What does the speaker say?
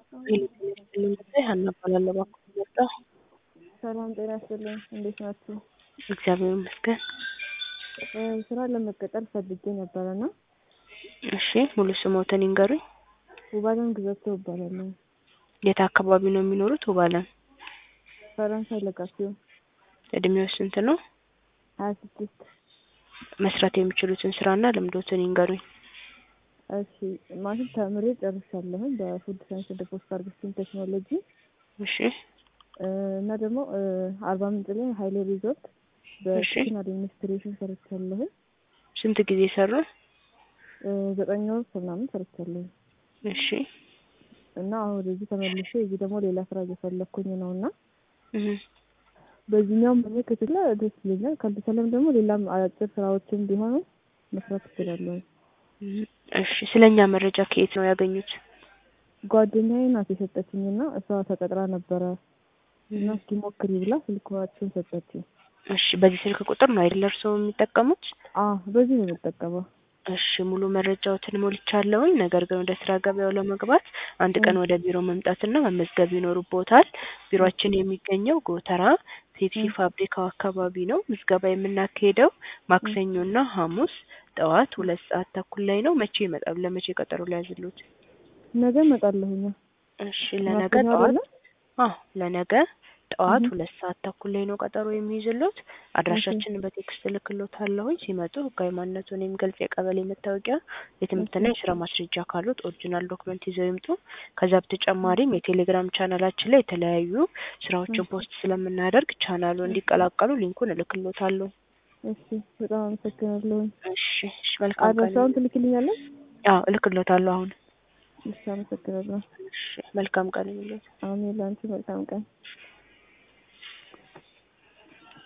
ሀና እባላለሁ እባክዎ የመጣው ሰላም ጤና ይስጥልኝ እንዴት ናችሁ? እግዚአብሔር ይመስገን። ስራ ለመቀጠር ፈልጌ ነበረ እና እሺ ሙሉ ስሞትን ይንገሩኝ? ውባለም ግዛቸው እባላለሁ። የት አካባቢ ነው የሚኖሩት ውባለም? ፈረንሳይ ለጋሲዮ እድሜው ስንት ነው? ሀያ ስድስት መስራት የሚችሉትን ስራና ልምዶትን ይንገሩኝ? እሺ ማለት ተምሬ ጨርሻለሁኝ በፉድ ሳይንስ እንደ ፖስት ሃርቨስቲንግ ቴክኖሎጂ እሺ እና ደግሞ አርባ ምንጭ ላይ ሀይሌ ሪዞርት በኪችን አድሚኒስትሬሽን ሰርቻለሁኝ። ስንት ጊዜ ሰሩ? ዘጠኝ ወር ምናምን ሰርቻለሁኝ እሺ እና አሁን ወደዚህ ተመልሼ እዚህ ደግሞ ሌላ ስራ እየፈለኩኝ ነው እና እህ በዚህኛውም በእኔ ክትላ ደስ ይለኛል። ካልተቻለም ደግሞ ሌላም አጫጭር ስራዎችን ቢሆኑ መስራት እችላለሁ። እሺ ስለኛ መረጃ ከየት ነው ያገኙት? ጓደኛዬ ናት የሰጠችኝና እሷ ተቀጥራ ነበረ እና እስኪ ሞክሪ ብላ ስልኳችን ሰጠችኝ። እሺ በዚህ ስልክ ቁጥር ነው አይደል እርስዎ የሚጠቀሙት? አዎ በዚህ ነው የምጠቀመው። እሺ ሙሉ መረጃዎትን ሞልቻለሁኝ። ነገር ግን ወደ ስራ ገበያው ለመግባት አንድ ቀን ወደ ቢሮ መምጣትና መመዝገብ ይኖርብዎታል። ቢሮአችን የሚገኘው ጎተራ ፔፕሲ ፋብሪካው አካባቢ ነው። ምዝገባ የምናካሄደው ማክሰኞና ሐሙስ ጠዋት ሁለት ሰዓት ተኩል ላይ ነው። መቼ ይመጣሉ? ለመቼ ቀጠሮ ሊያዝልዎት? ነገ እመጣለሁኝ። እሺ ለነገ ማክሰኞ ጠዋት አይደለ? አዎ ለነገ ጠዋት ሁለት ሰዓት ተኩል ላይ ነው ቀጠሮ የሚይዝልዎት። አድራሻችንን በቴክስት እልክልዎታለሁኝ። ሲመጡ ህጋዊ ማንነቱን የሚገልጽ የቀበሌ መታወቂያ፣ የትምህርትና የስራ ማስረጃ ካሉት ኦሪጂናል ዶክመንት ይዘው ይምጡ። ከዛ በተጨማሪም የቴሌግራም ቻናላችን ላይ የተለያዩ ስራዎችን ፖስት ስለምናደርግ ቻናሉ እንዲቀላቀሉ ሊንኩን እልክልዎታለሁ። እሺ በጣም አመሰግናለሁኝ። እሺ እሺ መልካም ቀን። አድራሻውን ትልክልኛለህ? አዎ እልክልዎታለሁ አሁን። እሺ አመሰግናለሁ። እሺ መልካም ቀን ይሁንልዎት። አሜን ለአንቺ መልካም ቀን።